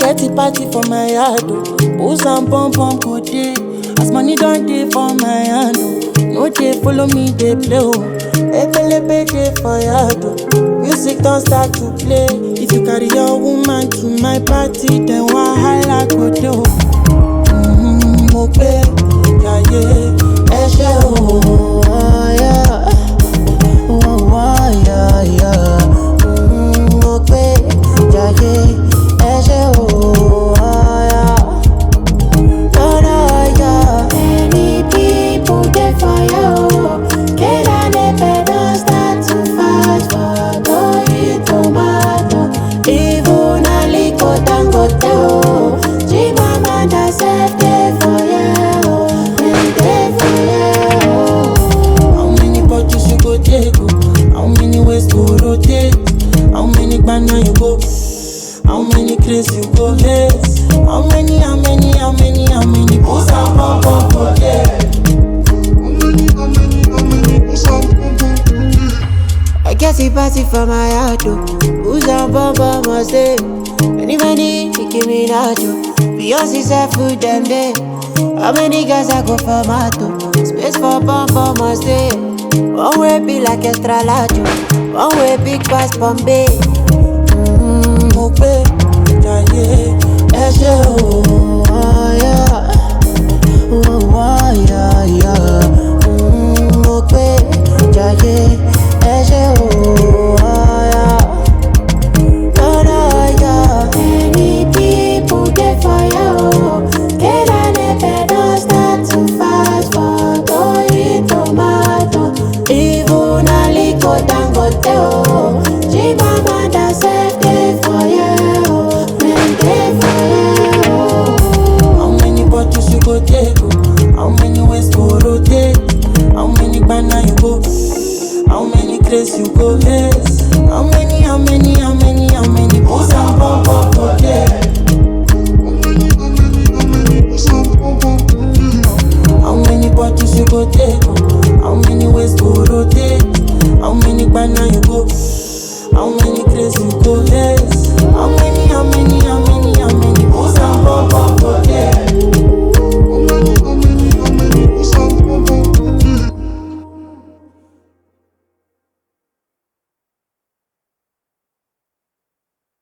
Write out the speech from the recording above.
get a party for my yard, oh. Booze and bum bum go day. As money don't day for my hand, oh. No day follow me, they play, oh. Ebelebe day for yard, oh. Music don't start to play. If you carry your woman to my party, then wahala go dey, oh. Mm, mo pé jayé ẹ ṣé o. yeah. Oh, oh, yeah, yeah. Mm, mo pé jayé ẹ ṣé o. yeah. Oh, no, yeah. Many people dey fire o. Get an epe don start to fight for Toyin tomato. Even Aliko Dangote o. Chimamanda sef dey fire o. Dem dey fire o. How many bottles you go take? oh? How many ways go rotate? How many banana you go? How many craze you go get? How many, how many, how many, how many booze and bum bum go there? I get a party for my heart, oh. Who's on bumper must stay. Many, many, Nicki Minaj, oh. Beyonce said food them day. How many guys I go for mato? Space for bumper must stay. One way be like extra large, oh. One way big pass Bombay. Mm, mo pé jayé ẹ ṣé o. Oh, yeah. Oh, oh, yeah, yeah. Mm, mo pé jayé ẹ ṣé o. Oh, yeah. Oh, no, yeah. Many people dey fire, oh. Get an epe don start to fight for Toyin tomato. Even Aliko Dangote, oh. Chimamanda sef dey fire, oh. Dem dey fire, oh. How many bottles you go take? oh? How many ways go rotate? How many banana you go? How many craze you go get? How many, how many, how many, how many booze and bum bum go there? How many bottles you go take? oh? How many ways go rotate? How many banana you go? How many craze you go get?